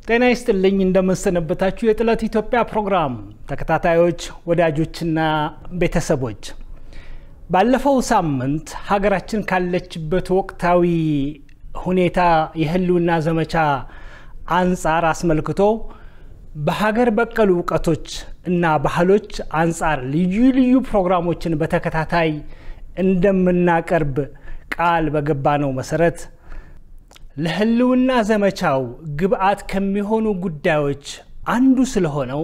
ጤና ይስጥልኝ እንደምንሰነበታችሁ የጥለት ኢትዮጵያ ፕሮግራም ተከታታዮች ወዳጆችና ቤተሰቦች ባለፈው ሳምንት ሀገራችን ካለችበት ወቅታዊ ሁኔታ የህልውና ዘመቻ አንጻር አስመልክቶ በሀገር በቀል እውቀቶች እና ባህሎች አንጻር ልዩ ልዩ ፕሮግራሞችን በተከታታይ እንደምናቀርብ ቃል በገባነው መሰረት ለህልውና ዘመቻው ግብአት ከሚሆኑ ጉዳዮች አንዱ ስለሆነው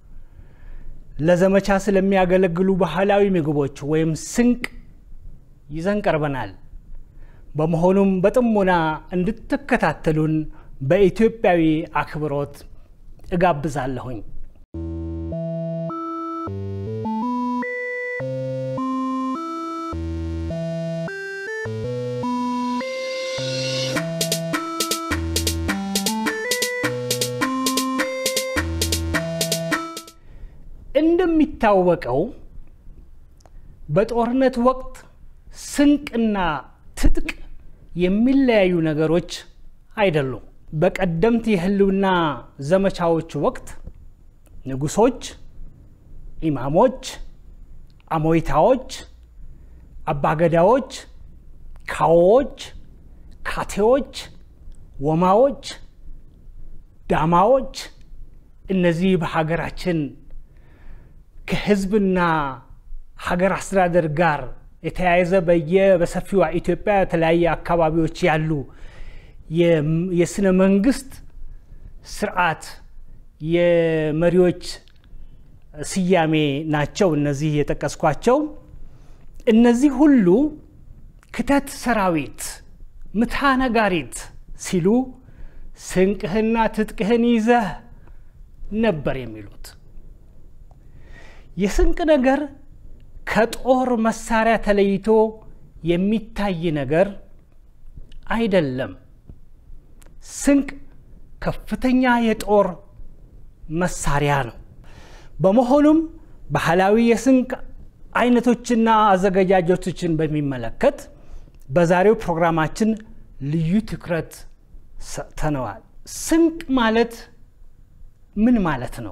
ለዘመቻ ስለሚያገለግሉ ባህላዊ ምግቦች ወይም ስንቅ ይዘን ቀርበናል። በመሆኑም በጥሞና እንድትከታተሉን በኢትዮጵያዊ አክብሮት እጋብዛለሁኝ። እንደሚታወቀው በጦርነት ወቅት ስንቅና ትጥቅ የሚለያዩ ነገሮች አይደሉም። በቀደምት የህልውና ዘመቻዎች ወቅት ንጉሶች፣ ኢማሞች፣ አሞይታዎች፣ አባገዳዎች፣ ካዎዎች፣ ካቴዎች፣ ወማዎች፣ ዳማዎች እነዚህ በሀገራችን ከህዝብና ሀገር አስተዳደር ጋር የተያያዘ በየ በሰፊዋ ኢትዮጵያ የተለያየ አካባቢዎች ያሉ የስነ መንግስት ስርዓት የመሪዎች ስያሜ ናቸው። እነዚህ የጠቀስኳቸው እነዚህ ሁሉ ክተት ሰራዊት፣ ምታ ነጋሪት ሲሉ ስንቅህና ትጥቅህን ይዘህ ነበር የሚሉት። የስንቅ ነገር ከጦር መሳሪያ ተለይቶ የሚታይ ነገር አይደለም። ስንቅ ከፍተኛ የጦር መሳሪያ ነው። በመሆኑም ባህላዊ የስንቅ አይነቶችና አዘገጃጀቶችን በሚመለከት በዛሬው ፕሮግራማችን ልዩ ትኩረት ሰጥተነዋል። ስንቅ ማለት ምን ማለት ነው?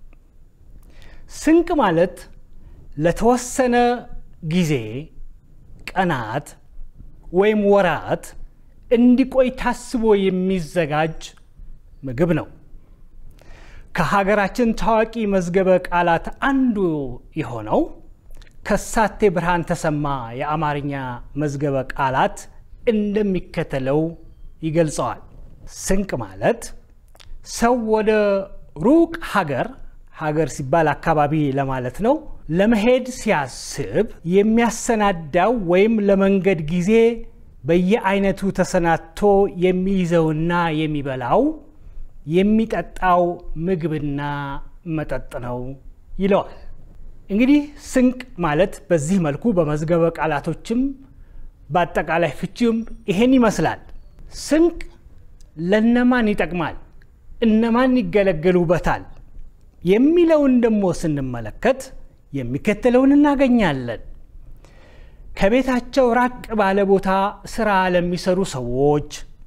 ስንቅ ማለት ለተወሰነ ጊዜ ቀናት ወይም ወራት እንዲቆይ ታስቦ የሚዘጋጅ ምግብ ነው። ከሀገራችን ታዋቂ መዝገበ ቃላት አንዱ የሆነው ከሳቴ ብርሃን ተሰማ የአማርኛ መዝገበ ቃላት እንደሚከተለው ይገልጸዋል። ስንቅ ማለት ሰው ወደ ሩቅ ሀገር ሀገር ሲባል አካባቢ ለማለት ነው። ለመሄድ ሲያስብ የሚያሰናዳው ወይም ለመንገድ ጊዜ በየአይነቱ ተሰናድቶ የሚይዘውና የሚበላው የሚጠጣው ምግብና መጠጥ ነው ይለዋል። እንግዲህ ስንቅ ማለት በዚህ መልኩ በመዝገበ ቃላቶችም በአጠቃላይ ፍቺውም ይሄን ይመስላል። ስንቅ ለነማን ይጠቅማል? እነማን ይገለገሉበታል? የሚለውን ደግሞ ስንመለከት የሚከተለውን እናገኛለን። ከቤታቸው ራቅ ባለ ቦታ ስራ ለሚሰሩ ሰዎች፣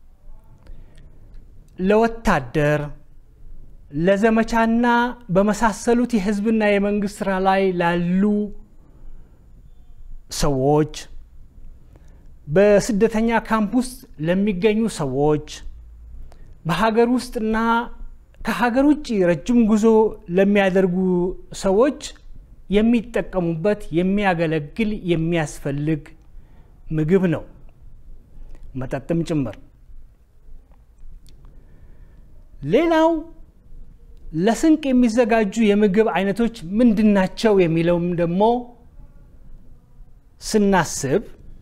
ለወታደር፣ ለዘመቻና በመሳሰሉት የህዝብና የመንግስት ስራ ላይ ላሉ ሰዎች፣ በስደተኛ ካምፕ ውስጥ ለሚገኙ ሰዎች፣ በሀገር ውስጥና ከሀገር ውጭ ረጅም ጉዞ ለሚያደርጉ ሰዎች የሚጠቀሙበት የሚያገለግል የሚያስፈልግ ምግብ ነው፣ መጠጥም ጭምር። ሌላው ለስንቅ የሚዘጋጁ የምግብ አይነቶች ምንድናቸው የሚለውም ደግሞ ስናስብ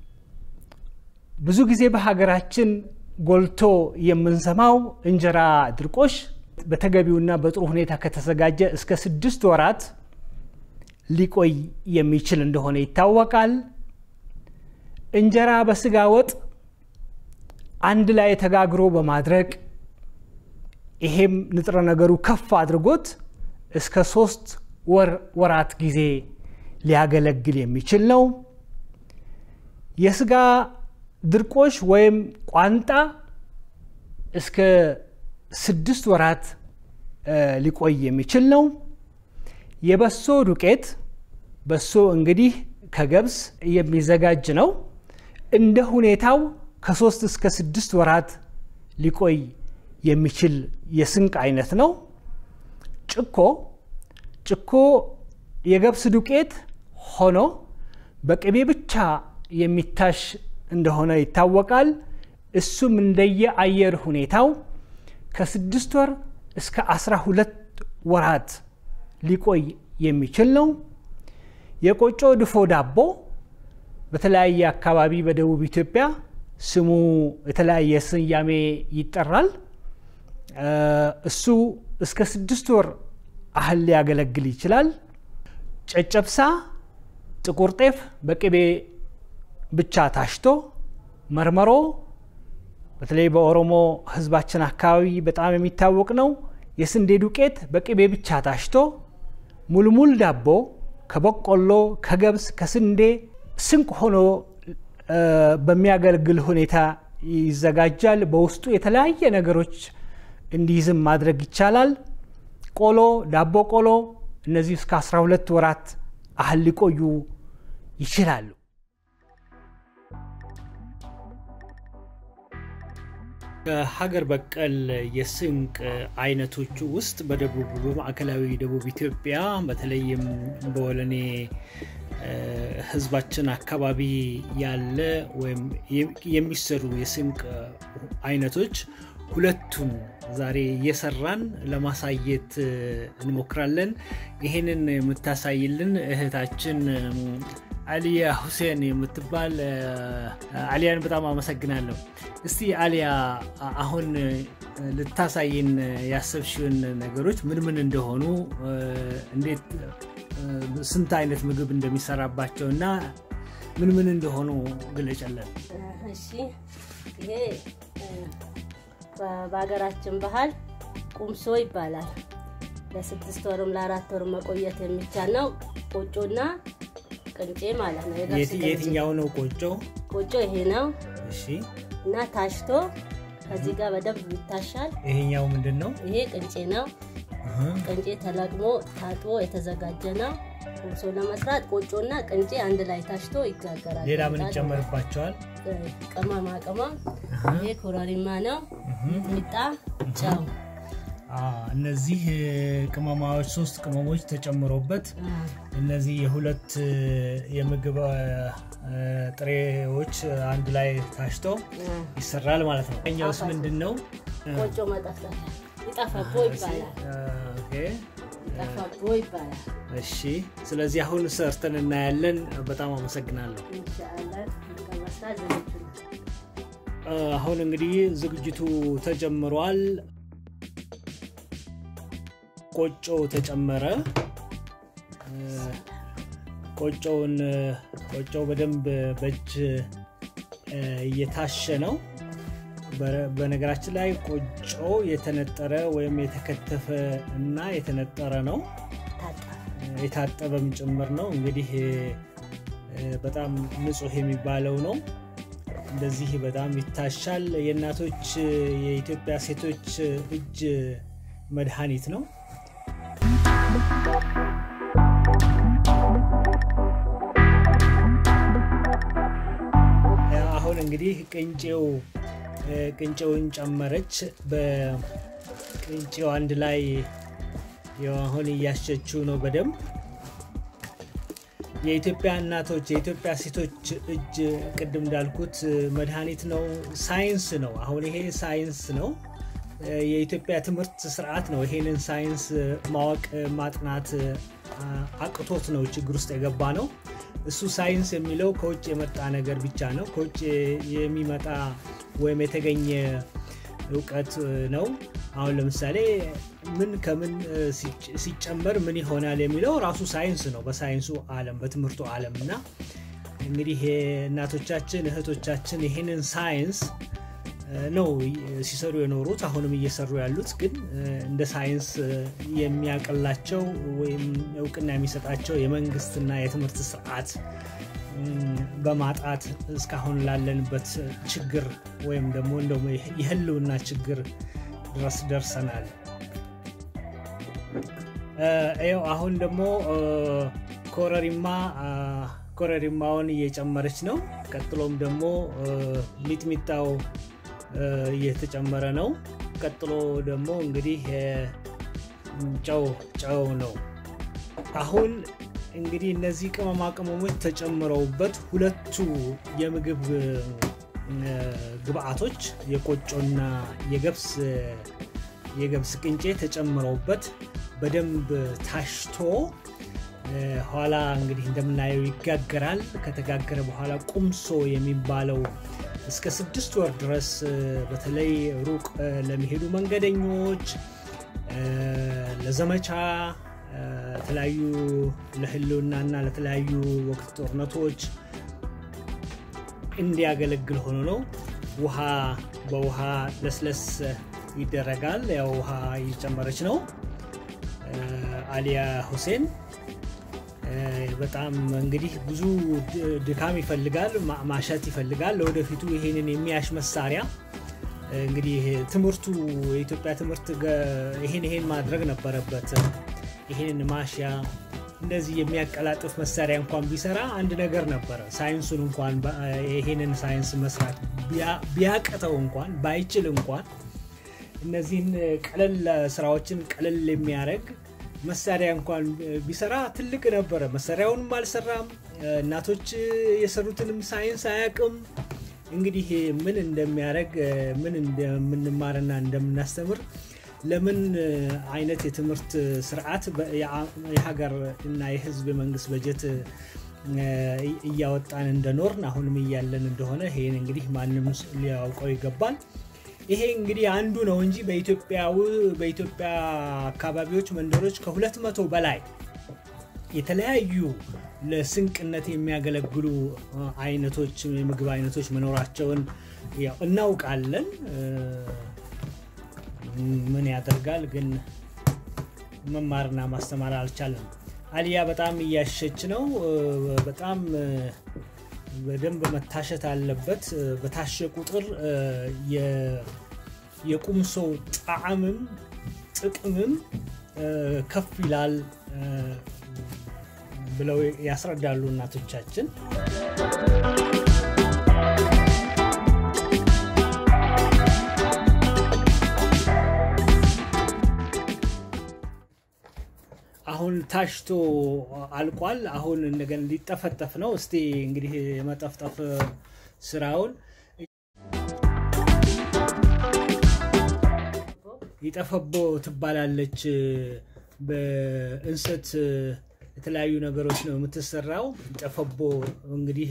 ብዙ ጊዜ በሀገራችን ጎልቶ የምንሰማው እንጀራ ድርቆሽ በተገቢውና በጥሩ ሁኔታ ከተዘጋጀ እስከ ስድስት ወራት ሊቆይ የሚችል እንደሆነ ይታወቃል። እንጀራ በስጋ ወጥ አንድ ላይ ተጋግሮ በማድረግ ይሄም ንጥረ ነገሩ ከፍ አድርጎት እስከ ሶስት ወር ወራት ጊዜ ሊያገለግል የሚችል ነው። የስጋ ድርቆሽ ወይም ቋንጣ እስከ ስድስት ወራት ሊቆይ የሚችል ነው። የበሶ ዱቄት በሶ እንግዲህ ከገብስ የሚዘጋጅ ነው። እንደ ሁኔታው ከሶስት እስከ ስድስት ወራት ሊቆይ የሚችል የስንቅ አይነት ነው። ጭኮ ጭኮ የገብስ ዱቄት ሆኖ በቅቤ ብቻ የሚታሽ እንደሆነ ይታወቃል። እሱም እንደየ አየር ሁኔታው ከስድስት ወር እስከ አስራ ሁለት ወራት ሊቆይ የሚችል ነው። የቆጮ ድፎ ዳቦ በተለያየ አካባቢ በደቡብ ኢትዮጵያ ስሙ የተለያየ ስያሜ ይጠራል። እሱ እስከ ስድስት ወር ያህል ሊያገለግል ይችላል። ጨጨብሳ ጥቁር ጤፍ በቅቤ ብቻ ታሽቶ፣ መርመሮ በተለይ በኦሮሞ ሕዝባችን አካባቢ በጣም የሚታወቅ ነው። የስንዴ ዱቄት በቅቤ ብቻ ታሽቶ፣ ሙልሙል ዳቦ ከበቆሎ፣ ከገብስ፣ ከስንዴ ስንቅ ሆኖ በሚያገለግል ሁኔታ ይዘጋጃል። በውስጡ የተለያየ ነገሮች እንዲይዝም ማድረግ ይቻላል። ቆሎ፣ ዳቦ ቆሎ እነዚህ እስከ 12 ወራት ያህል ሊቆዩ ይችላሉ። ከሀገር በቀል የስንቅ አይነቶቹ ውስጥ በደቡብ በማዕከላዊ ደቡብ ኢትዮጵያ በተለይም በወለኔ ህዝባችን አካባቢ ያለ ወይም የሚሰሩ የስንቅ አይነቶች ሁለቱን ዛሬ እየሰራን ለማሳየት እንሞክራለን። ይህንን የምታሳይልን እህታችን አሊያ ሁሴን የምትባል አሊያን በጣም አመሰግናለሁ። እስቲ አሊያ አሁን ልታሳይን ያሰብሽውን ነገሮች ምን ምን እንደሆኑ እንዴት ስንት አይነት ምግብ እንደሚሰራባቸው እና ምን ምን እንደሆኑ ግለጨለን። እሺ ይሄ በሀገራችን ባህል ቁምሶ ይባላል። ለስድስት ወርም ለአራት ወርም መቆየት የሚቻል ነው። ቆጮና ቅንጬ ማለት ነው። የትኛው ነው ቆጮ? ቆጮ ይሄ ነው እሺ። እና ታሽቶ ከዚህ ጋር በደንብ ይታሻል። ይሄኛው ምንድን ነው? ይሄ ቅንጬ ነው። ቅንጬ ተለቅሞ ታጥቦ የተዘጋጀ ነው። ቁምሶ ለመስራት ቆጮና ቅንጬ አንድ ላይ ታሽቶ ይጋገራል። ሌላ ምን ይጨመርባቸዋል? ቅመማ ቅመም ይሄ ኮረሪማ ነው፣ ሚጥሚጣ፣ ጨው። እነዚህ ቅመማዎች ሶስት ቅመሞች ተጨምሮበት እነዚህ የሁለት የምግብ ጥሬዎች አንድ ላይ ታሽተው ይሰራል ማለት ነው። ኛውስ ምንድን ነው? ቆጮ መጠፍጠፊያ ይጠፈቦ ይባላል። ይጠፈቦ ይባላል። እሺ፣ ስለዚህ አሁን ሰርተን እናያለን። በጣም አመሰግናለሁ። ኢንሻአላህ ለመስራት ዝግጁ ነው። አሁን እንግዲህ ዝግጅቱ ተጀምሯል። ቆጮ ተጨመረ። ቆጮውን ቆጮው በደንብ በእጅ እየታሸ ነው። በነገራችን ላይ ቆጮ የተነጠረ ወይም የተከተፈ እና የተነጠረ ነው፣ የታጠበም ጭምር ነው። እንግዲህ በጣም ንጹህ የሚባለው ነው። እንደዚህ በጣም ይታሻል። የእናቶች የኢትዮጵያ ሴቶች እጅ መድኃኒት ነው። አሁን እንግዲህ ቅንጬው ቅንጬውን ጨመረች። በቅንጬው አንድ ላይ አሁን እያሸችው ነው በደንብ የኢትዮጵያ እናቶች የኢትዮጵያ ሴቶች እጅ ቅድም እንዳልኩት መድኃኒት ነው፣ ሳይንስ ነው። አሁን ይሄ ሳይንስ ነው። የኢትዮጵያ ትምህርት ስርዓት ነው። ይሄንን ሳይንስ ማወቅ ማጥናት አቅቶት ነው ችግር ውስጥ የገባ ነው። እሱ ሳይንስ የሚለው ከውጭ የመጣ ነገር ብቻ ነው። ከውጭ የሚመጣ ወይም የተገኘ እውቀት ነው። አሁን ለምሳሌ ምን ከምን ሲጨመር ምን ይሆናል የሚለው ራሱ ሳይንስ ነው። በሳይንሱ ዓለም በትምህርቱ ዓለም እና እንግዲህ እናቶቻችን እህቶቻችን ይህንን ሳይንስ ነው ሲሰሩ የኖሩት አሁንም እየሰሩ ያሉት። ግን እንደ ሳይንስ የሚያቀላቸው ወይም እውቅና የሚሰጣቸው የመንግስትና የትምህርት ስርዓት በማጣት እስካሁን ላለንበት ችግር ወይም ደግሞ እንደውም የህልውና ችግር ድረስ ደርሰናል። ይኸው አሁን ደግሞ ኮረሪማ ኮረሪማውን እየጨመረች ነው። ቀጥሎም ደግሞ ሚጥሚጣው እየተጨመረ ነው። ቀጥሎ ደግሞ እንግዲህ ጨው ጨው ነው። አሁን እንግዲህ እነዚህ ቅመማ ቅመሞች ተጨምረውበት ሁለቱ የምግብ ግብአቶች የቆጮና የገብስ የገብስ ቅንጬ ተጨምረውበት በደንብ ታሽቶ ኋላ እንግዲህ እንደምናየው ይጋገራል። ከተጋገረ በኋላ ቁምሶ የሚባለው እስከ ስድስት ወር ድረስ በተለይ ሩቅ ለሚሄዱ መንገደኞች፣ ለዘመቻ፣ ለተለያዩ ለህልውናና ለተለያዩ ወቅት ጦርነቶች እንዲያገለግል ሆኖ ነው። ውሃ በውሃ ለስለስ ይደረጋል። ያው ውሃ እየጨመረች ነው። አሊያ ሁሴን በጣም እንግዲህ ብዙ ድካም ይፈልጋል፣ ማሸት ይፈልጋል። ለወደፊቱ ይሄንን የሚያሽ መሳሪያ እንግዲህ ትምህርቱ የኢትዮጵያ ትምህርት ይሄን ይሄን ማድረግ ነበረበት። ይሄንን ማሽያ እንደዚህ የሚያቀላጥፍ መሳሪያ እንኳን ቢሰራ አንድ ነገር ነበረ። ሳይንሱን እንኳን ይሄንን ሳይንስ መስራት ቢያቅተው እንኳን ባይችል እንኳን እነዚህን ቀለል ስራዎችን ቀለል የሚያደርግ መሳሪያ እንኳን ቢሰራ ትልቅ ነበረ። መሳሪያውንም አልሰራም። እናቶች የሰሩትንም ሳይንስ አያውቅም። እንግዲህ ምን እንደሚያደርግ ምን እንደምንማርና እንደምናስተምር ለምን አይነት የትምህርት ስርዓት የሀገር እና የሕዝብ የመንግስት በጀት እያወጣን እንደኖርን አሁንም እያለን እንደሆነ ይሄን እንግዲህ ማንም ሊያውቀው ይገባል። ይሄ እንግዲህ አንዱ ነው እንጂ በኢትዮጵያ አካባቢዎች፣ መንደሮች ከሁለት መቶ በላይ የተለያዩ ለስንቅነት የሚያገለግሉ አይነቶች የምግብ አይነቶች መኖራቸውን እናውቃለን። ምን ያደርጋል ግን መማርና ማስተማር አልቻለም። አሊያ በጣም እያሸች ነው። በጣም በደንብ መታሸት አለበት። በታሸ ቁጥር የቁምሶ ጣዕምም ጥቅምም ከፍ ይላል ብለው ያስረዳሉ እናቶቻችን። አሁን ታሽቶ አልቋል። አሁን እንደገና ሊጠፈጠፍ ነው። እስቲ እንግዲህ የመጠፍጠፍ ስራውን ይጠፈቦ ትባላለች። በእንሰት የተለያዩ ነገሮች ነው የምትሰራው። ጠፈቦ እንግዲህ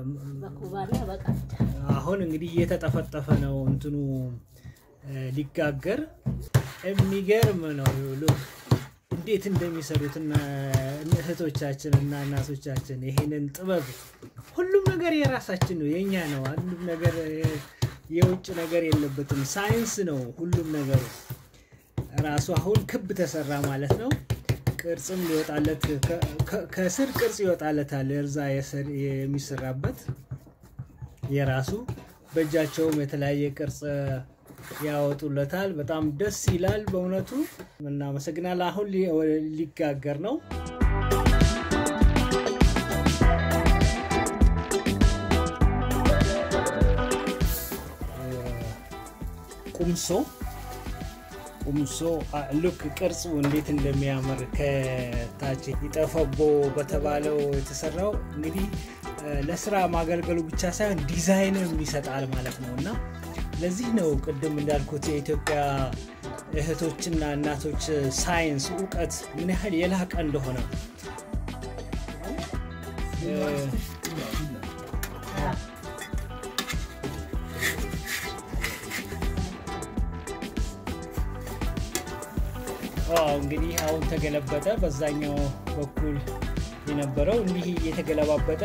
አሁን እንግዲህ እየተጠፈጠፈ ነው እንትኑ ሊጋገር። የሚገርም ነው እንዴት እንደሚሰሩት እህቶቻችን እና እናቶቻችን ይሄንን ጥበብ ሁሉም ነገር የራሳችን ነው፣ የኛ ነው። አንዱም ነገር የውጭ ነገር የለበትም። ሳይንስ ነው ሁሉም ነገሩ ራሱ። አሁን ክብ ተሰራ ማለት ነው። ቅርጽም ሊወጣለት ከስር ቅርጽ ይወጣለታል። እርዛ የሚሰራበት የራሱ በእጃቸውም የተለያየ ቅርጽ ያወጡለታል። በጣም ደስ ይላል በእውነቱ እናመሰግናል። አሁን ሊጋገር ነው። ቁምሶ ቁምሶ ሉክ ቅርጹ እንዴት እንደሚያምር ከታች ይጠፈቦ በተባለው የተሰራው እንግዲህ ለስራ ማገልገሉ ብቻ ሳይሆን ዲዛይንም ይሰጣል ማለት ነው እና ለዚህ ነው ቅድም እንዳልኩት የኢትዮጵያ እህቶችና እናቶች ሳይንስ እውቀት ምን ያህል የላቀ እንደሆነ እንግዲህ አሁን ተገለበጠ። በዛኛው በኩል የነበረው እንዲህ እየተገለባበጠ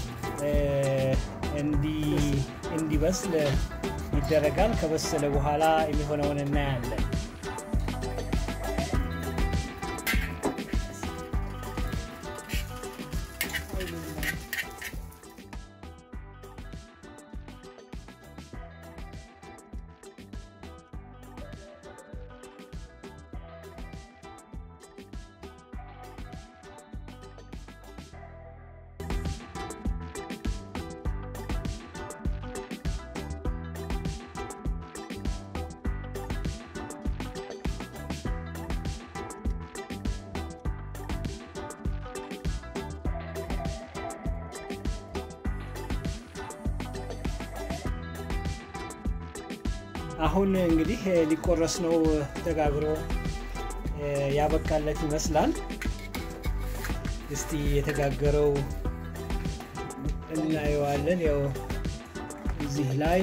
እንዲበስል ይደረጋል። ከበሰለ በኋላ የሚሆነውን እናያለን። አሁን እንግዲህ ሊቆረስ ነው። ተጋግሮ ያበቃለት ይመስላል። እስቲ የተጋገረው እናየዋለን። ያው እዚህ ላይ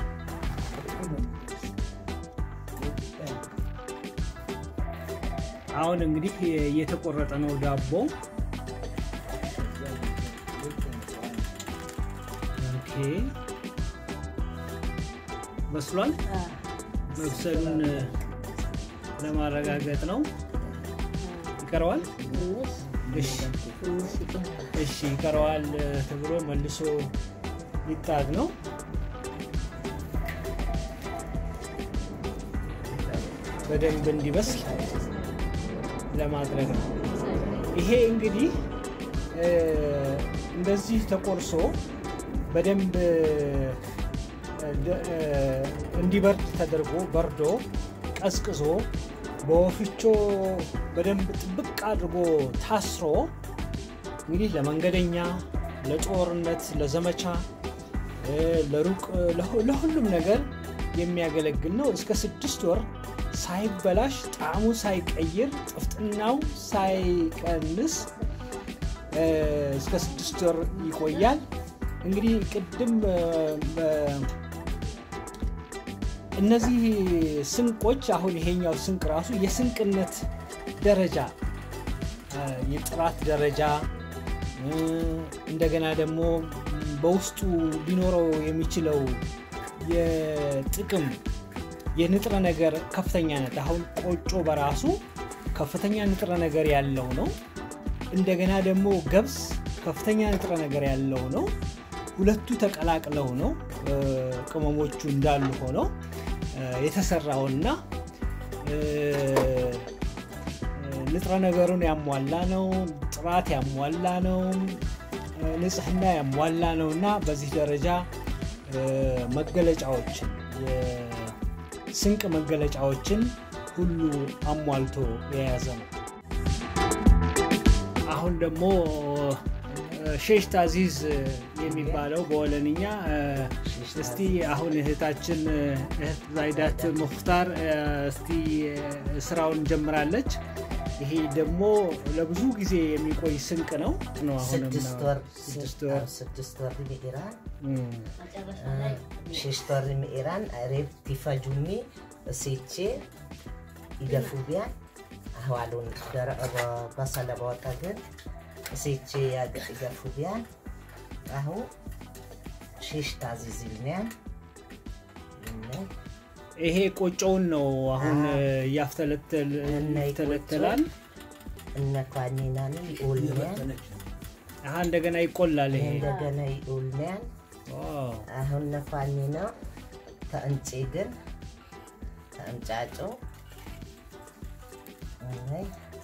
አሁን እንግዲህ እየተቆረጠ ነው ዳቦ። ኦኬ በስሏል። መብሰሉን ለማረጋገጥ ነው። ይቀረዋል። ትንሽ ትንሽ ይቀራል። እሺ ይቀረዋል ተብሎ መልሶ ይጣድ ነው። በደንብ እንዲበስል ለማድረግ ነው። ይሄ እንግዲህ እንደዚህ ተቆርሶ በደንብ እንዲበርድ ተደርጎ በርዶ ቀዝቅዞ በወፍጮ በደንብ ጥብቅ አድርጎ ታስሮ እንግዲህ ለመንገደኛ፣ ለጦርነት፣ ለዘመቻ፣ ለሩቅ ለሁሉም ነገር የሚያገለግል ነው። እስከ ስድስት ወር ሳይበላሽ ጣዕሙ ሳይቀይር ጥፍጥናው ሳይቀንስ እስከ ስድስት ወር ይቆያል። እንግዲህ ቅድም እነዚህ ስንቆች አሁን ይሄኛው ስንቅ ራሱ የስንቅነት ደረጃ የጥራት ደረጃ እንደገና ደግሞ በውስጡ ሊኖረው የሚችለው የጥቅም የንጥረ ነገር ከፍተኛነት አሁን ቆጮ በራሱ ከፍተኛ ንጥረ ነገር ያለው ነው። እንደገና ደግሞ ገብስ ከፍተኛ ንጥረ ነገር ያለው ነው። ሁለቱ ተቀላቅለው ነው ቅመሞቹ እንዳሉ ሆነው የተሰራውና ንጥረ ነገሩን ያሟላ ነው። ጥራት ያሟላ ነው። ንጽህና ያሟላ ነው እና በዚህ ደረጃ መገለጫዎችን የስንቅ መገለጫዎችን ሁሉ አሟልቶ የያዘ ነው። አሁን ደግሞ ሼሽ ታዚዝ የሚባለው በወለንኛ እስቲ አሁን እህታችን እህት ዛይዳት ሙክታር እስቲ ስራውን ጀምራለች። ይሄ ደግሞ ለብዙ ጊዜ የሚቆይ ስንቅ ነው ነው አሁንም ስድስት ወር ስድስት ወር ስድስት ወር ሚኢራን መጨረሻ ላይ ሽሽት ወር ሚኢራን ሬብ ቲፈጁሚ እሴቼ ይገፉቢያን አህዋሉን በሰለ በወጣ ግን እሴቼ ይገፉቢያን አሁ ሽሽት አዚዝልኒያን ይሄ ቆጮውን ነው አሁን አዎ። ያፍተለተላል። እነ ኳኒናኒ ይኡልኒያን አሀ እንደገና ይቆላል። ይሄ እንደገና ይኡልኒያን ዋው። አሁን ነፋኒ ነው ተእንጬ ግን ተእንጫጮ አይ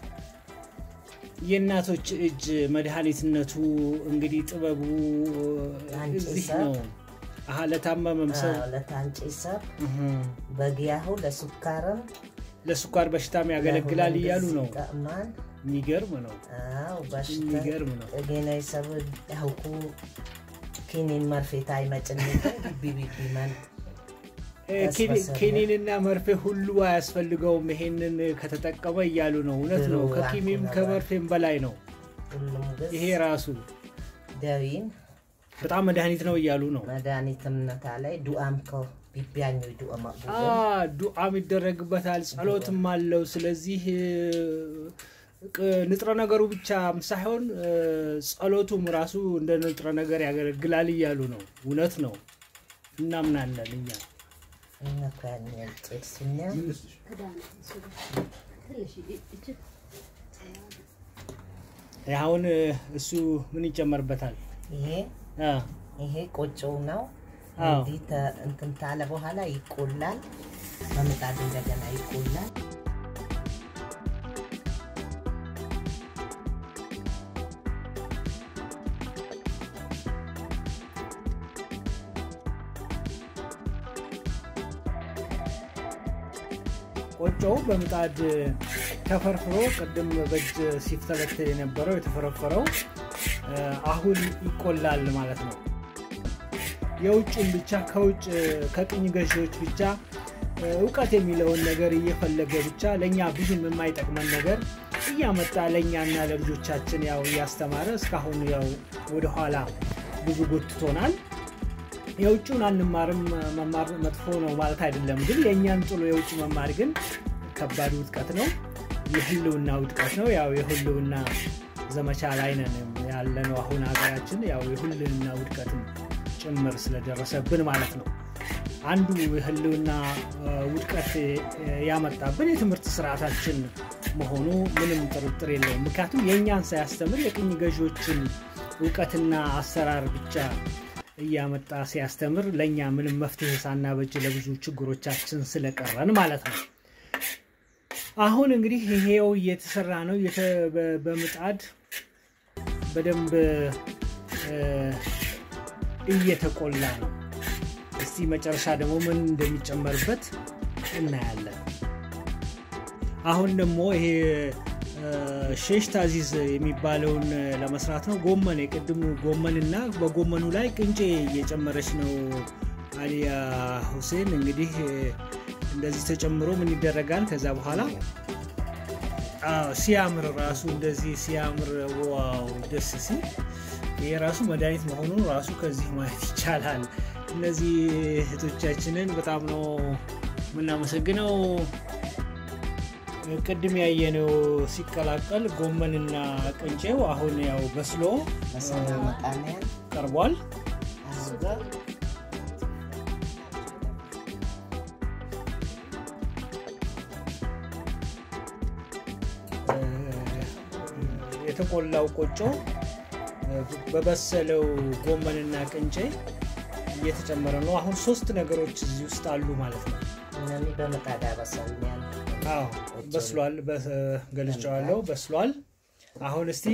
የእናቶች እጅ መድኃኒትነቱ እንግዲህ ጥበቡ አንቺ እዚህ ሰብ። ነው። አሀ ለታመመም ሰው አዎ፣ ለታንጪ ሰብ እህ፣ በጊያሁ ለሱካርም ለስኳር በሽታም ያገለግላል እያሉ ነው። ጠቅማን የሚገርም ነው። አው በሽታ የሚገርም ነው። ጤጌናይ ሰብ ያውኩ ኪኒን መርፌታ አይመጭንትን ቢቢቢመን እ፣ ቀስ ኪኒ- በሰል ኪኒንና መርፌ ሁሉ አያስፈልገውም ይሄንን ከተጠቀመ እያሉ ነው። እውነት ነው። ድሮ ከኪኒም አንኩ ከመርፌም በላይ ነው ሁሉም ግዝ ይሄ ራሱ ደዊን በጣም መድኃኒት ነው እያሉ ነው። መድኃኒትምነታ ላይ ዱአም ከ ቢቢያኙ ዱአ አ መቅቡል ዱዓም ይደረግበታል፣ ጸሎትም አለው። ስለዚህ እ፣ ቅ- ንጥረ ነገሩ ብቻም ሳይሆን እ፣ ጸሎቱም ራሱ እንደ ንጥረ ነገር ያገለግላል እያሉ ነው። እውነት ነው፣ እናምናለን እኛ። እነኳን ጭድሱኛ ክዳን እሱ ጋር ትንሽ እጅ አሁን እ፣ እሱ ምን ይጨመርበታል? ይሄ አ፣ ይሄ ቆጮው ነው። አዎ። እንዲህ ተ- እንትን ታለ በኋላ ይቆላል። በምጣድ እንደገና ይቆላል። ቆጮው በምጣድ ተፈርፍሮ ቅድም በእጅ ሲፍተለተል የነበረው የተፈረፈረው እ፣ አሁን ይቆላል ማለት ነው። የውጭን ብቻ ከውጭ ከቅኝ ገዢዎች ብቻ እውቀት የሚለውን ነገር እየፈለገ ብቻ ለእኛ ብዙም የማይጠቅመን ነገር እያመጣ ለእኛና ለልጆቻችን ያው እያስተማረ እስካሁን ያው ወደኋላ ብዙ ጎትቶናል። የውጭውን አንማርም መማር መጥፎ ነው ማለት አይደለም፣ ግን የእኛን ጥሎ የውጭ መማር ግን ከባድ ውድቀት ነው፣ የህልውና ውድቀት ነው። ያው የህልውና ዘመቻ ላይ ነን ያለነው አሁን ሀገራችን ያው የህልውና ውድቀትም ጭምር ስለደረሰብን ማለት ነው። አንዱ የህልውና ውድቀት ያመጣብን የትምህርት ስርዓታችን መሆኑ ምንም ጥርጥር የለውም። ምክንያቱም የእኛን ሳያስተምር የቅኝ ገዢዎችን እውቀትና አሰራር ብቻ እያመጣ ሲያስተምር ለእኛ ምንም መፍትሄ ሳናበጅ ለብዙ ችግሮቻችን ስለቀረን ማለት ነው። አሁን እንግዲህ ይሄው እየተሰራ ነው። በምጣድ በደንብ እየተቆላ ነው። እስቲ መጨረሻ ደግሞ ምን እንደሚጨመርበት እናያለን። አሁን ደግሞ ይሄ ሼሽ ታዚዝ የሚባለውን ለመስራት ነው። ጎመን የቅድሙ ጎመንና በጎመኑ ላይ ቅንጬ እየጨመረች ነው አሊያ ሁሴን። እንግዲህ እንደዚህ ተጨምሮ ምን ይደረጋል? ከዛ በኋላ ሲያምር ራሱ እንደዚህ ሲያምር፣ ዋው ደስ ሲል ይሄ ራሱ መድኃኒት መሆኑን ራሱ ከዚህ ማየት ይቻላል። እነዚህ እህቶቻችንን በጣም ነው የምናመሰግነው። ቅድም ያየነው ሲቀላቀል ጎመንና ቅንጬው አሁን ያው በስሎ ቀርቧል። የተቆላው ቆጮ በበሰለው ጎመንና ቅንጬ እየተጨመረ ነው። አሁን ሶስት ነገሮች እዚህ ውስጥ አሉ ማለት ነው። በምጣድ ያበሰልኛል። አዎ በስሏል፣ ገልጫዋለሁ፣ በስሏል። አሁን እስቲ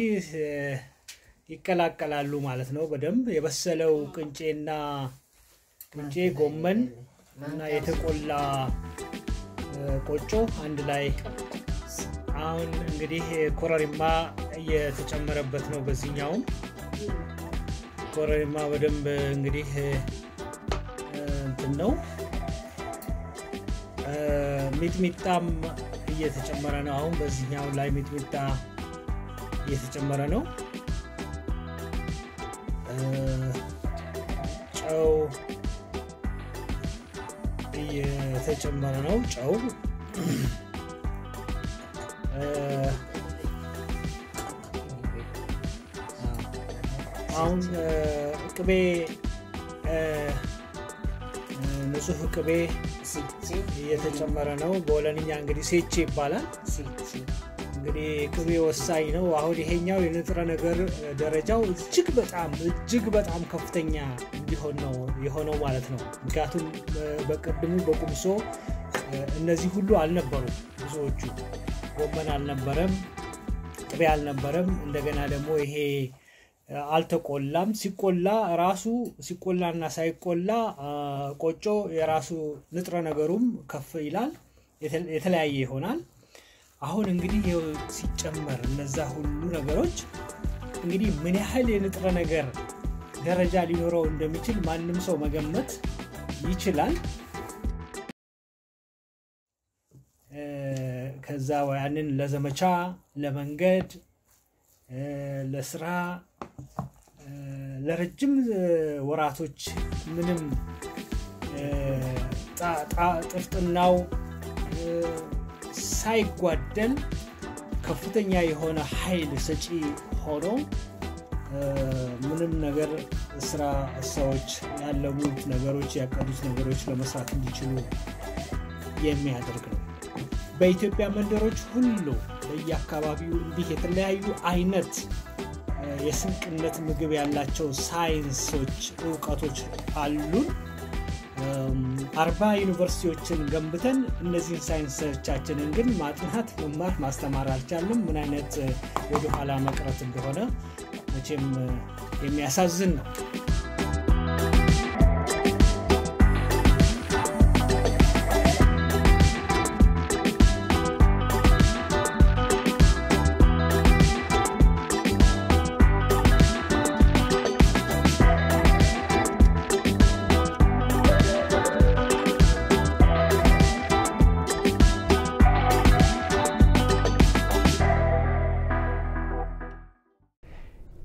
ይቀላቀላሉ ማለት ነው። በደንብ የበሰለው ቅንጬና ቅንጬ ጎመን እና የተቆላ ቆጮ አንድ ላይ አሁን እንግዲህ ኮረሪማ እየተጨመረበት ነው። በዚህኛውም ኮረሪማ በደንብ እንግዲህ እንትን ነው። ሚጥሚጣም እየተጨመረ ነው። አሁን በዚህኛው ላይ ሚጥሚጣ እየተጨመረ ነው። ጨው እየተጨመረ ነው። ጨው አሁን ቅቤ ንጹህ ቅቤ እየተጨመረ ነው። በወለንኛ እንግዲህ ሴቼ ይባላል። እንግዲህ ቅቤ ወሳኝ ነው። አሁን ይሄኛው የንጥረ ነገር ደረጃው እጅግ በጣም እጅግ በጣም ከፍተኛ እንዲሆን ነው የሆነው ማለት ነው። ምክንያቱም በቅድሙ በቁምሶ እነዚህ ሁሉ አልነበሩም። ብዙዎቹ ጎመን አልነበረም፣ ቅቤ አልነበረም። እንደገና ደግሞ ይሄ አልተቆላም። ሲቆላ ራሱ ሲቆላና ሳይቆላ ቆጮ የራሱ ንጥረ ነገሩም ከፍ ይላል፣ የተለያየ ይሆናል። አሁን እንግዲህ ሲጨመር እነዛ ሁሉ ነገሮች እንግዲህ ምን ያህል የንጥረ ነገር ደረጃ ሊኖረው እንደሚችል ማንም ሰው መገመት ይችላል። ከዛ ያንን ለዘመቻ ለመንገድ ለስራ ለረጅም ወራቶች ምንም ጥፍጥናው ሳይጓደል ከፍተኛ የሆነ ኃይል ሰጪ ሆኖ ምንም ነገር ስራ ሰዎች ያለሙት ነገሮች ያቀዱት ነገሮች ለመስራት እንዲችሉ የሚያደርግ ነው። በኢትዮጵያ መንደሮች ሁሉ በየአካባቢው እንዲህ የተለያዩ አይነት የስንቅነት ምግብ ያላቸው ሳይንሶች እውቀቶች አሉን። አርባ ዩኒቨርሲቲዎችን ገንብተን እነዚህን ሳይንሶቻችንን ግን ማጥናት፣ መማር፣ ማስተማር አልቻልም። ምን አይነት ወደኋላ መቅረት እንደሆነ መቼም የሚያሳዝን ነው።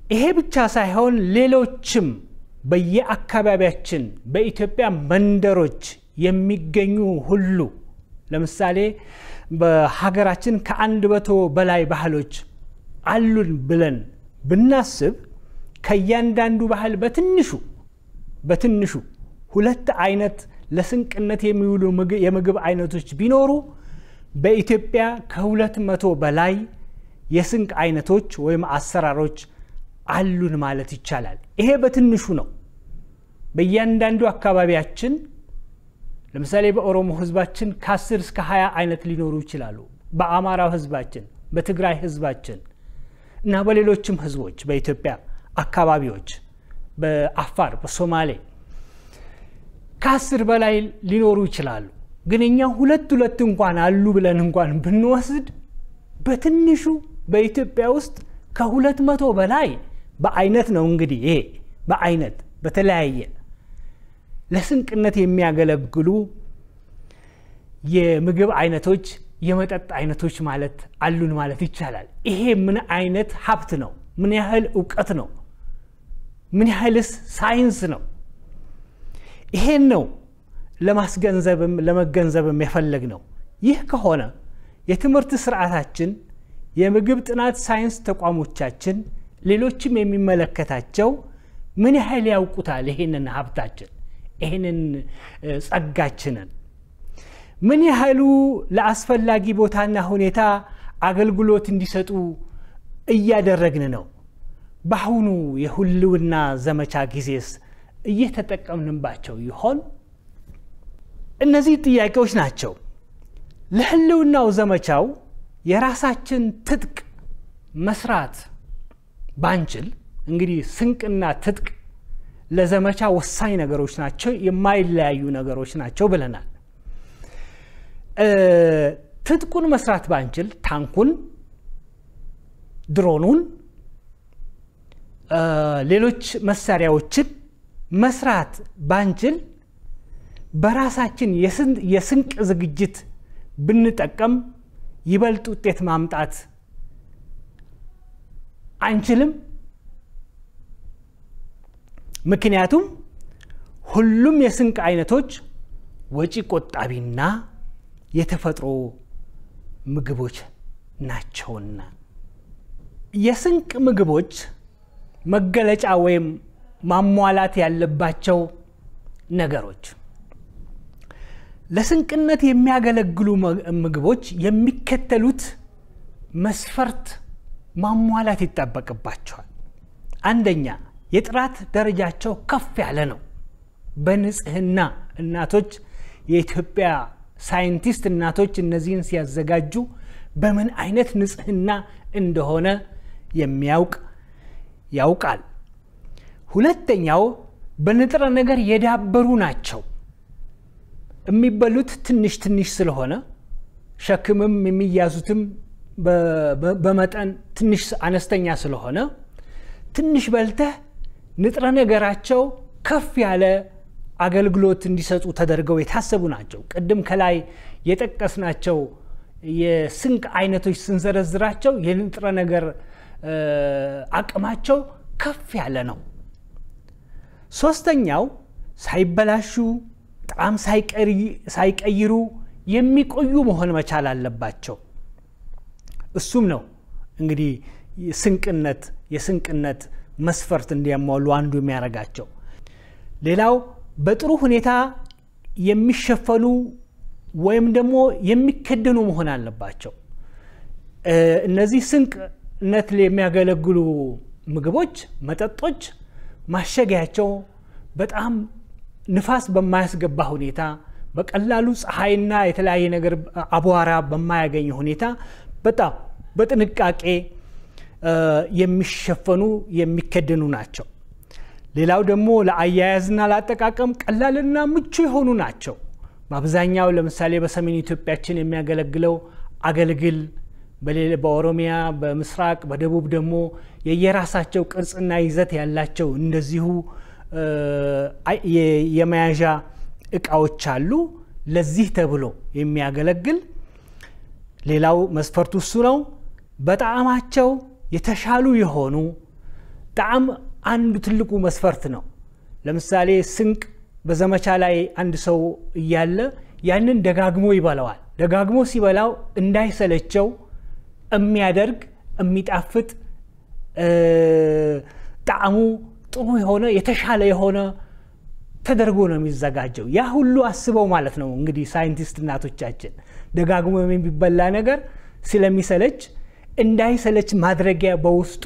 ይሄ ብቻ ሳይሆን ሌሎችም በየአካባቢያችን በኢትዮጵያ መንደሮች የሚገኙ ሁሉ ለምሳሌ በሀገራችን ከአንድ መቶ በላይ ባህሎች አሉን ብለን ብናስብ ከእያንዳንዱ ባህል በትንሹ በትንሹ ሁለት አይነት ለስንቅነት የሚውሉ የምግብ አይነቶች ቢኖሩ በኢትዮጵያ ከሁለት መቶ በላይ የስንቅ አይነቶች ወይም አሰራሮች አሉን ማለት ይቻላል። ይሄ በትንሹ ነው። በእያንዳንዱ አካባቢያችን ለምሳሌ በኦሮሞ ህዝባችን ከ10 እስከ 20 አይነት ሊኖሩ ይችላሉ። በአማራው ህዝባችን፣ በትግራይ ህዝባችን እና በሌሎችም ህዝቦች በኢትዮጵያ አካባቢዎች በአፋር፣ በሶማሌ ከአስር በላይ ሊኖሩ ይችላሉ። ግን እኛ ሁለት ሁለት እንኳን አሉ ብለን እንኳን ብንወስድ በትንሹ በኢትዮጵያ ውስጥ ከሁለት መቶ በላይ በአይነት ነው እንግዲህ ይሄ በአይነት በተለያየ ለስንቅነት የሚያገለግሉ የምግብ አይነቶች የመጠጥ አይነቶች ማለት አሉን ማለት ይቻላል። ይሄ ምን አይነት ሀብት ነው? ምን ያህል እውቀት ነው? ምን ያህልስ ሳይንስ ነው? ይሄን ነው ለማስገንዘብም ለመገንዘብም የፈለግ ነው። ይህ ከሆነ የትምህርት ስርዓታችን፣ የምግብ ጥናት ሳይንስ ተቋሞቻችን፣ ሌሎችም የሚመለከታቸው ምን ያህል ያውቁታል? ይሄንን ሀብታችን ይህንን ጸጋችንን ምን ያህሉ ለአስፈላጊ ቦታና ሁኔታ አገልግሎት እንዲሰጡ እያደረግን ነው? በአሁኑ የህልውና ዘመቻ ጊዜስ እየተጠቀምንባቸው ይሆን? እነዚህ ጥያቄዎች ናቸው። ለህልውናው ዘመቻው የራሳችን ትጥቅ መስራት ባንችል እንግዲህ ስንቅና ትጥቅ ለዘመቻ ወሳኝ ነገሮች ናቸው፣ የማይለያዩ ነገሮች ናቸው ብለናል። ትጥቁን መስራት ባንችል ታንኩን፣ ድሮኑን፣ ሌሎች መሳሪያዎችን መስራት ባንችል በራሳችን የስንቅ ዝግጅት ብንጠቀም ይበልጥ ውጤት ማምጣት አንችልም። ምክንያቱም ሁሉም የስንቅ አይነቶች ወጪ ቆጣቢና የተፈጥሮ ምግቦች ናቸውና የስንቅ ምግቦች መገለጫ ወይም ማሟላት ያለባቸው ነገሮች ለስንቅነት የሚያገለግሉ ምግቦች የሚከተሉት መስፈርት ማሟላት ይጠበቅባቸዋል። አንደኛ የጥራት ደረጃቸው ከፍ ያለ ነው። በንጽህና እናቶች የኢትዮጵያ ሳይንቲስት እናቶች እነዚህን ሲያዘጋጁ በምን አይነት ንጽህና እንደሆነ የሚያውቅ ያውቃል። ሁለተኛው በንጥረ ነገር የዳበሩ ናቸው። የሚበሉት ትንሽ ትንሽ ስለሆነ ሸክምም የሚያዙትም በመጠን ትንሽ አነስተኛ ስለሆነ ትንሽ በልተህ ንጥረ ነገራቸው ከፍ ያለ አገልግሎት እንዲሰጡ ተደርገው የታሰቡ ናቸው። ቅድም ከላይ የጠቀስናቸው የስንቅ አይነቶች ስንዘረዝራቸው የንጥረ ነገር አቅማቸው ከፍ ያለ ነው። ሶስተኛው ሳይበላሹ ጣዕም ሳይቀይሩ የሚቆዩ መሆን መቻል አለባቸው። እሱም ነው እንግዲህ ስንቅነት የስንቅነት መስፈርት እንዲያሟሉ አንዱ የሚያደርጋቸው። ሌላው በጥሩ ሁኔታ የሚሸፈኑ ወይም ደግሞ የሚከደኑ መሆን አለባቸው። እነዚህ ስንቅነት የሚያገለግሉ ምግቦች፣ መጠጦች ማሸጊያቸው በጣም ንፋስ በማያስገባ ሁኔታ በቀላሉ ፀሐይና የተለያየ ነገር አቧራ በማያገኝ ሁኔታ በጣም በጥንቃቄ የሚሸፈኑ የሚከደኑ ናቸው። ሌላው ደግሞ ለአያያዝና ለአጠቃቀም ቀላልና ምቹ የሆኑ ናቸው። በአብዛኛው ለምሳሌ በሰሜን ኢትዮጵያችን የሚያገለግለው አገልግል፣ በኦሮሚያ፣ በምስራቅ፣ በደቡብ ደግሞ የየራሳቸው ቅርጽና ይዘት ያላቸው እንደዚሁ የመያዣ እቃዎች አሉ። ለዚህ ተብሎ የሚያገለግል ሌላው መስፈርቱ እሱ ነው። በጣዕማቸው የተሻሉ የሆኑ ጣዕም አንዱ ትልቁ መስፈርት ነው። ለምሳሌ ስንቅ በዘመቻ ላይ አንድ ሰው እያለ ያንን ደጋግሞ ይበላዋል። ደጋግሞ ሲበላው እንዳይሰለቸው የሚያደርግ የሚጣፍጥ ጣዕሙ ጥሩ የሆነ የተሻለ የሆነ ተደርጎ ነው የሚዘጋጀው። ያ ሁሉ አስበው ማለት ነው እንግዲህ ሳይንቲስት እናቶቻችን ደጋግሞ የሚበላ ነገር ስለሚሰለች እንዳይሰለች ማድረጊያ በውስጡ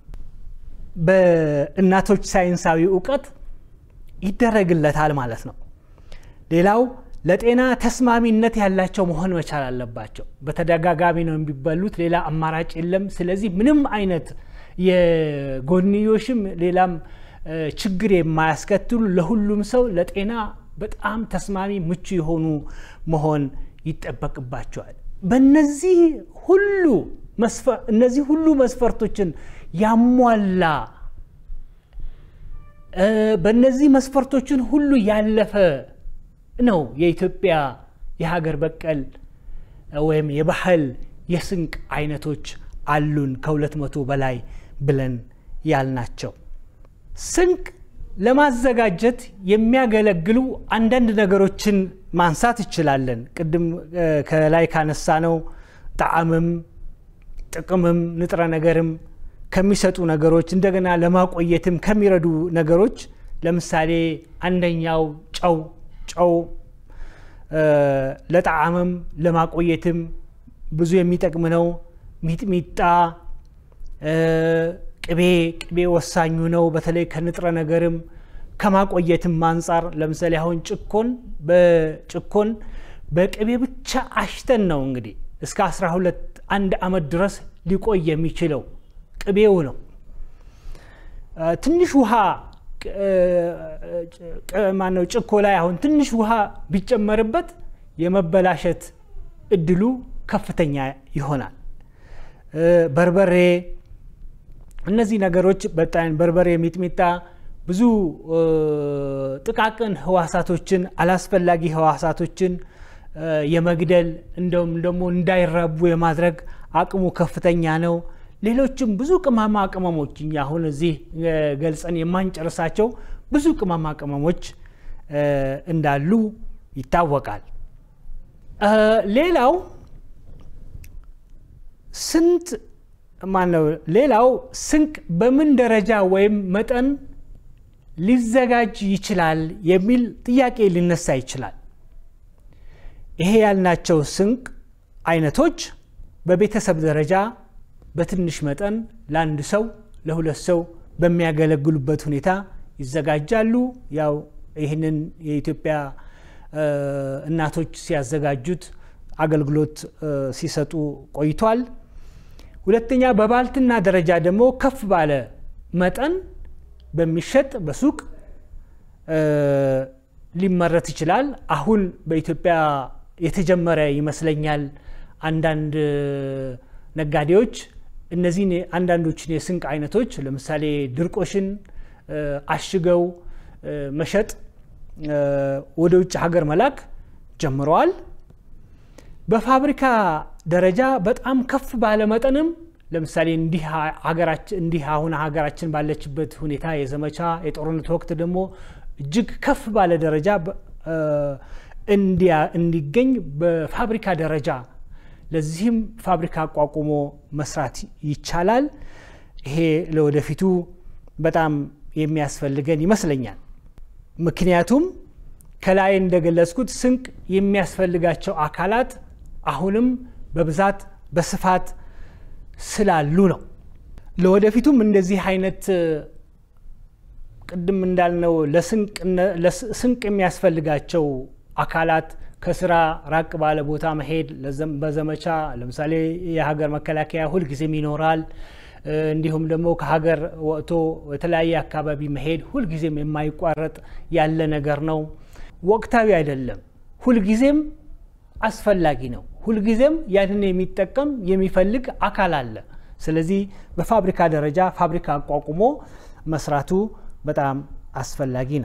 በእናቶች ሳይንሳዊ እውቀት ይደረግለታል ማለት ነው። ሌላው ለጤና ተስማሚነት ያላቸው መሆን መቻል አለባቸው። በተደጋጋሚ ነው የሚበሉት፣ ሌላ አማራጭ የለም። ስለዚህ ምንም አይነት የጎንዮሽም ሌላም ችግር የማያስከትሉ ለሁሉም ሰው ለጤና በጣም ተስማሚ ምቹ የሆኑ መሆን ይጠበቅባቸዋል። በእነዚህ ሁሉ እነዚህ ሁሉ መስፈርቶችን ያሟላ በእነዚህ መስፈርቶችን ሁሉ ያለፈ ነው የኢትዮጵያ የሀገር በቀል ወይም የባህል የስንቅ አይነቶች አሉን ከሁለት መቶ በላይ ብለን ያልናቸው። ስንቅ ለማዘጋጀት የሚያገለግሉ አንዳንድ ነገሮችን ማንሳት እንችላለን። ቅድም ከላይ ካነሳ ነው ጣዕምም ጥቅምም ንጥረ ነገርም ከሚሰጡ ነገሮች እንደገና ለማቆየትም ከሚረዱ ነገሮች ለምሳሌ አንደኛው ጨው ጨው ለጣዕምም ለማቆየትም ብዙ የሚጠቅም ነው። ሚጥሚጣ፣ ቅቤ ቅቤ ወሳኙ ነው። በተለይ ከንጥረ ነገርም ከማቆየትም አንጻር ለምሳሌ አሁን ጭኮን በጭኮን በቅቤ ብቻ አሽተን ነው እንግዲህ እስከ 12 አንድ ዓመት ድረስ ሊቆይ የሚችለው ቅቤው ነው። ትንሽ ውሃ ማነው ጭኮ ላይ አሁን ትንሽ ውሃ ቢጨመርበት የመበላሸት እድሉ ከፍተኛ ይሆናል። በርበሬ፣ እነዚህ ነገሮች በጣም በርበሬ፣ ሚጥሚጣ ብዙ ጥቃቅን ህዋሳቶችን አላስፈላጊ ህዋሳቶችን የመግደል እንደውም ደግሞ እንዳይራቡ የማድረግ አቅሙ ከፍተኛ ነው። ሌሎችም ብዙ ቅመማ ቅመሞች እኛ አሁን እዚህ ገልጸን የማንጨርሳቸው ብዙ ቅመማ ቅመሞች እንዳሉ ይታወቃል። ሌላው ስንት ማነው? ሌላው ስንቅ በምን ደረጃ ወይም መጠን ሊዘጋጅ ይችላል የሚል ጥያቄ ሊነሳ ይችላል። ይሄ ያልናቸው ስንቅ አይነቶች በቤተሰብ ደረጃ በትንሽ መጠን ለአንድ ሰው ለሁለት ሰው በሚያገለግሉበት ሁኔታ ይዘጋጃሉ። ያው ይህንን የኢትዮጵያ እናቶች ሲያዘጋጁት አገልግሎት ሲሰጡ ቆይቷል። ሁለተኛ በባልትና ደረጃ ደግሞ ከፍ ባለ መጠን በሚሸጥ በሱቅ ሊመረት ይችላል። አሁን በኢትዮጵያ የተጀመረ ይመስለኛል። አንዳንድ ነጋዴዎች እነዚህን አንዳንዶችን የስንቅ አይነቶች ለምሳሌ ድርቆሽን አሽገው መሸጥ ወደ ውጭ ሀገር መላክ ጀምረዋል። በፋብሪካ ደረጃ በጣም ከፍ ባለ መጠንም ለምሳሌ እንዲህ አሁን ሀገራችን ባለችበት ሁኔታ የዘመቻ የጦርነት ወቅት ደግሞ እጅግ ከፍ ባለ ደረጃ እንዲገኝ በፋብሪካ ደረጃ ለዚህም ፋብሪካ አቋቁሞ መስራት ይቻላል። ይሄ ለወደፊቱ በጣም የሚያስፈልገን ይመስለኛል። ምክንያቱም ከላይ እንደገለጽኩት ስንቅ የሚያስፈልጋቸው አካላት አሁንም በብዛት በስፋት ስላሉ ነው። ለወደፊቱም እንደዚህ አይነት ቅድም እንዳልነው ለስንቅ የሚያስፈልጋቸው አካላት ከስራ ራቅ ባለ ቦታ መሄድ በዘመቻ ለምሳሌ የሀገር መከላከያ ሁልጊዜም ይኖራል። እንዲሁም ደግሞ ከሀገር ወጥቶ የተለያየ አካባቢ መሄድ ሁልጊዜም የማይቋረጥ ያለ ነገር ነው። ወቅታዊ አይደለም፣ ሁልጊዜም አስፈላጊ ነው። ሁልጊዜም ያንን የሚጠቀም የሚፈልግ አካል አለ። ስለዚህ በፋብሪካ ደረጃ ፋብሪካ አቋቁሞ መስራቱ በጣም አስፈላጊ ነው።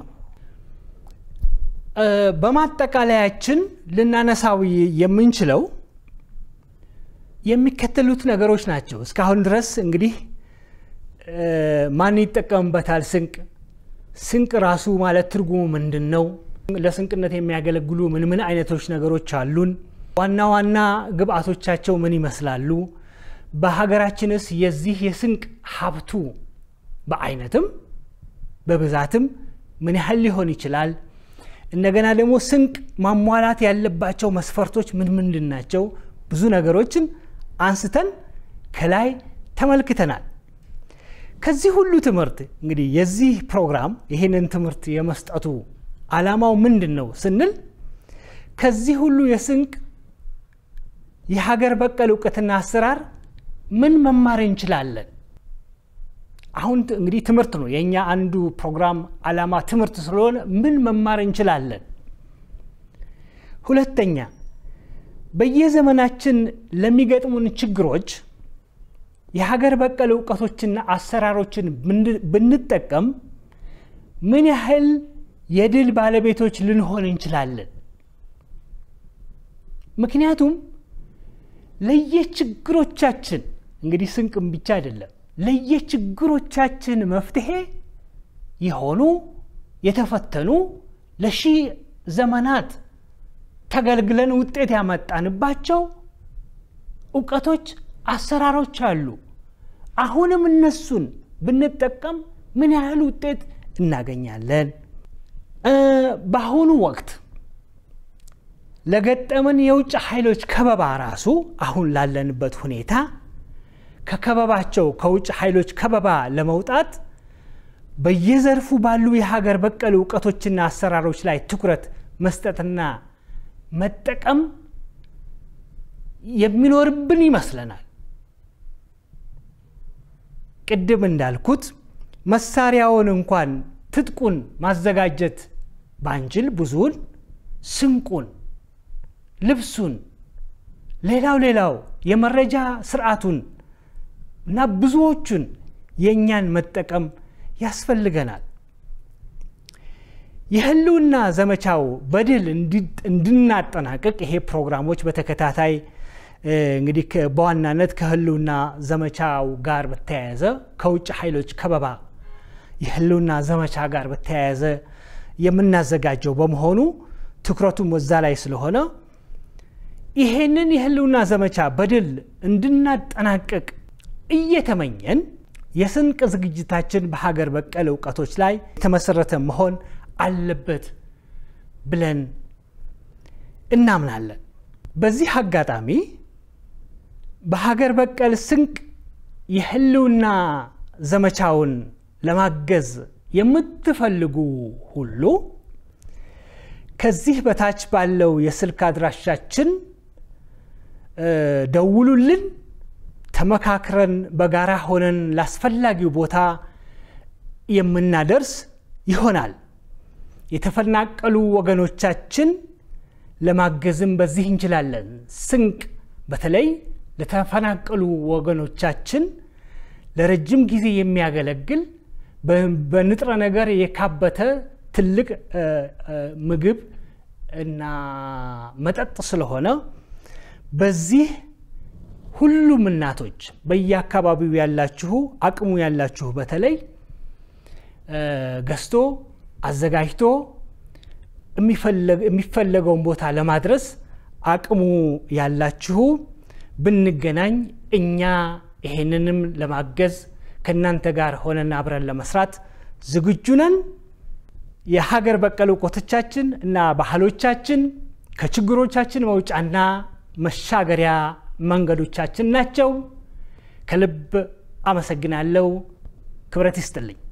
በማጠቃለያችን ልናነሳው የምንችለው የሚከተሉት ነገሮች ናቸው። እስካሁን ድረስ እንግዲህ ማን ይጠቀምበታል? ስንቅ ስንቅ ራሱ ማለት ትርጉሙ ምንድን ነው? ለስንቅነት የሚያገለግሉ ምን ምን አይነቶች ነገሮች አሉን? ዋና ዋና ግብአቶቻቸው ምን ይመስላሉ? በሀገራችንስ የዚህ የስንቅ ሀብቱ በአይነትም በብዛትም ምን ያህል ሊሆን ይችላል? እንደገና ደግሞ ስንቅ ማሟላት ያለባቸው መስፈርቶች ምን ምንድን ናቸው? ብዙ ነገሮችን አንስተን ከላይ ተመልክተናል። ከዚህ ሁሉ ትምህርት እንግዲህ የዚህ ፕሮግራም ይህንን ትምህርት የመስጠቱ ዓላማው ምንድን ነው ስንል ከዚህ ሁሉ የስንቅ የሀገር በቀል እውቀትና አሰራር ምን መማር እንችላለን? አሁን እንግዲህ ትምህርት ነው የእኛ አንዱ ፕሮግራም ዓላማ ትምህርት ስለሆነ ምን መማር እንችላለን? ሁለተኛ በየዘመናችን ለሚገጥሙን ችግሮች የሀገር በቀል እውቀቶችና አሰራሮችን ብንጠቀም ምን ያህል የድል ባለቤቶች ልንሆን እንችላለን? ምክንያቱም ለየችግሮቻችን እንግዲህ ስንቅም ብቻ አይደለም ለየችግሮቻችን መፍትሄ የሆኑ የተፈተኑ ለሺህ ዘመናት ተገልግለን ውጤት ያመጣንባቸው እውቀቶች፣ አሰራሮች አሉ። አሁንም እነሱን ብንጠቀም ምን ያህል ውጤት እናገኛለን? በአሁኑ ወቅት ለገጠመን የውጭ ኃይሎች ከበባ ራሱ አሁን ላለንበት ሁኔታ ከከበባቸው ከውጭ ኃይሎች ከበባ ለመውጣት በየዘርፉ ባሉ የሀገር በቀል እውቀቶችና አሰራሮች ላይ ትኩረት መስጠትና መጠቀም የሚኖርብን ይመስለናል። ቅድም እንዳልኩት መሳሪያውን እንኳን ትጥቁን ማዘጋጀት ባንችል ብዙውን ስንቁን፣ ልብሱን፣ ሌላው ሌላው የመረጃ ስርዓቱን እና ብዙዎቹን የእኛን መጠቀም ያስፈልገናል። የህልውና ዘመቻው በድል እንድናጠናቅቅ ይሄ ፕሮግራሞች በተከታታይ እንግዲህ በዋናነት ከህልውና ዘመቻው ጋር በተያያዘ ከውጭ ኃይሎች ከበባ የህልውና ዘመቻ ጋር በተያያዘ የምናዘጋጀው በመሆኑ ትኩረቱም ወዛ ላይ ስለሆነ ይሄንን የህልውና ዘመቻ በድል እንድናጠናቅቅ እየተመኘን የስንቅ ዝግጅታችን በሀገር በቀል እውቀቶች ላይ የተመሰረተ መሆን አለበት ብለን እናምናለን። በዚህ አጋጣሚ በሀገር በቀል ስንቅ የህልውና ዘመቻውን ለማገዝ የምትፈልጉ ሁሉ ከዚህ በታች ባለው የስልክ አድራሻችን ደውሉልን። ተመካክረን በጋራ ሆነን ላስፈላጊው ቦታ የምናደርስ ይሆናል። የተፈናቀሉ ወገኖቻችን ለማገዝም በዚህ እንችላለን። ስንቅ በተለይ ለተፈናቀሉ ወገኖቻችን ለረጅም ጊዜ የሚያገለግል በንጥረ ነገር የካበተ ትልቅ ምግብ እና መጠጥ ስለሆነ በዚህ ሁሉም እናቶች በየአካባቢው ያላችሁ አቅሙ ያላችሁ በተለይ ገዝቶ አዘጋጅቶ የሚፈለገውን ቦታ ለማድረስ አቅሙ ያላችሁ ብንገናኝ እኛ ይሄንንም ለማገዝ ከእናንተ ጋር ሆነን አብረን ለመስራት ዝግጁ ነን። የሀገር በቀል እውቀቶቻችን እና ባህሎቻችን ከችግሮቻችን መውጫና መሻገሪያ መንገዶቻችን ናቸው። ከልብ አመሰግናለሁ። ክብረት ይስጥልኝ።